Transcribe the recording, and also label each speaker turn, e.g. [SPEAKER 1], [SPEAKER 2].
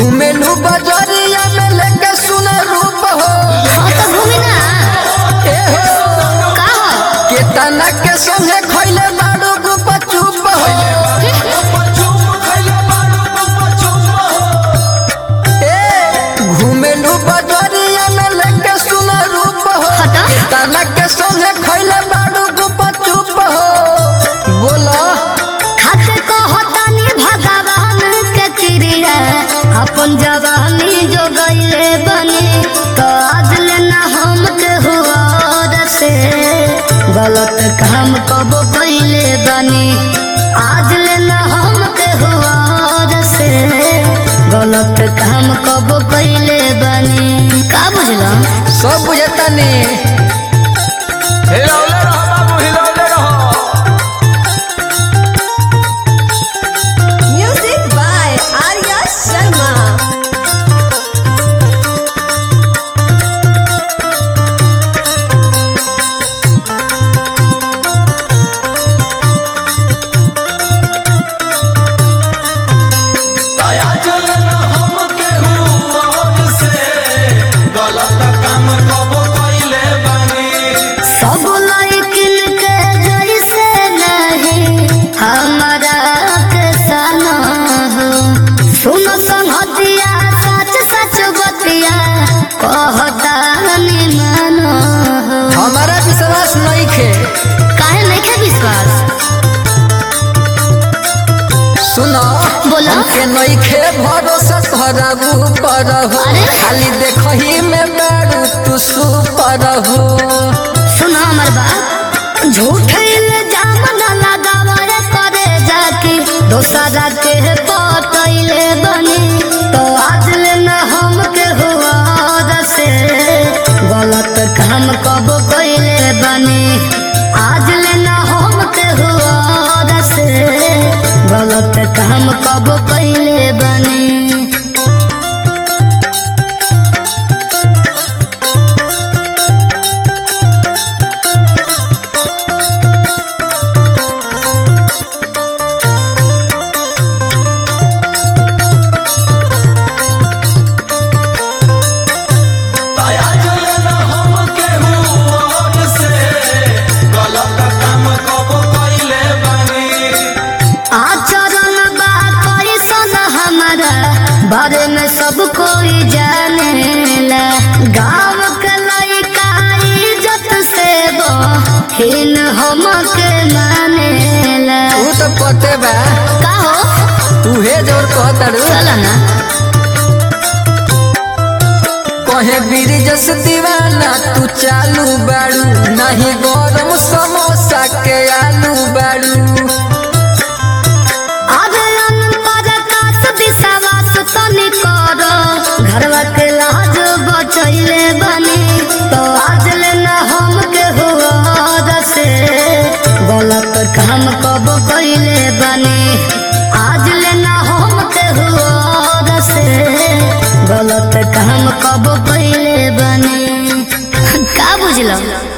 [SPEAKER 1] घूमेलू बजरिया में लेके सुना रूप हो
[SPEAKER 2] हाँ तो घूमी ना
[SPEAKER 1] ए हो
[SPEAKER 2] का हो
[SPEAKER 1] केतना के संगे खइले बाड़ू गुप चुप हो ए घूमेलू बजरिया में लेके सुना रूप हो
[SPEAKER 2] हटा।
[SPEAKER 1] केतना के संगे खइले बाड़ू गुप चुप हो बोलो
[SPEAKER 2] खाते को होतानी भगवान के क्रिया अपन जवानी जो गईले बनी तो आज लेना हम के हुआ से गलत काम कब कैले बनी आज लेना हम के हुआ से गलत काम कब कैले बनी का बुझलो
[SPEAKER 1] सब बुझता नहीं
[SPEAKER 3] हिलौले रहो बाबू हिलौले रहो
[SPEAKER 4] Music by Arya Sharma.
[SPEAKER 3] दया चलना हमके हुआ से गलत काम कब कइले बानी
[SPEAKER 2] सब लड़किन के जैसे नहीं हमारा के सना हो सुन संहतिया सच सच बतिया कहता मानो हो
[SPEAKER 1] हमारा विश्वास नहीं खे
[SPEAKER 2] काहे नहीं के विश्वास
[SPEAKER 1] सुनो
[SPEAKER 2] बोलो।
[SPEAKER 1] के नहीं खे भरोसा तोहरा ऊपर हो
[SPEAKER 2] अरे।
[SPEAKER 1] खाली देखही में बारू तू सुपर हो
[SPEAKER 2] सुन हमर बात झूठे इल्जाम न लगावे करे जाके दोसरा के पटैले बनी तो आज ले न हम के हुआ से गलत काम कब कैले बनी आज ले न हम के हुआ से गलत काम कब कैले बनी
[SPEAKER 3] दया चलना हमके हुआ से गलत काम कब कइले बानी
[SPEAKER 2] आचरण बा कैसन हमारा बारे में सब कोई जानेला गाँव के लड़का इज्जत से बहिन हमके मानेला
[SPEAKER 1] तू तो पते बा
[SPEAKER 2] का हो
[SPEAKER 1] उहे जोर कहतड़ू
[SPEAKER 2] चल ना
[SPEAKER 1] कहे बीर जस दीवाना तू चालू बाड़ू नहीं गरम समोसा के आलू बाड़ू
[SPEAKER 2] अबे अनपढ़ कास विश्वास तनी करो घरवा के लाज बचैले बनी तो आज ले न हम के हुआ से गलत काम कब कैले बनी आज ले न हम के हुआ से गलत काम कब कैले बनी का बुझलो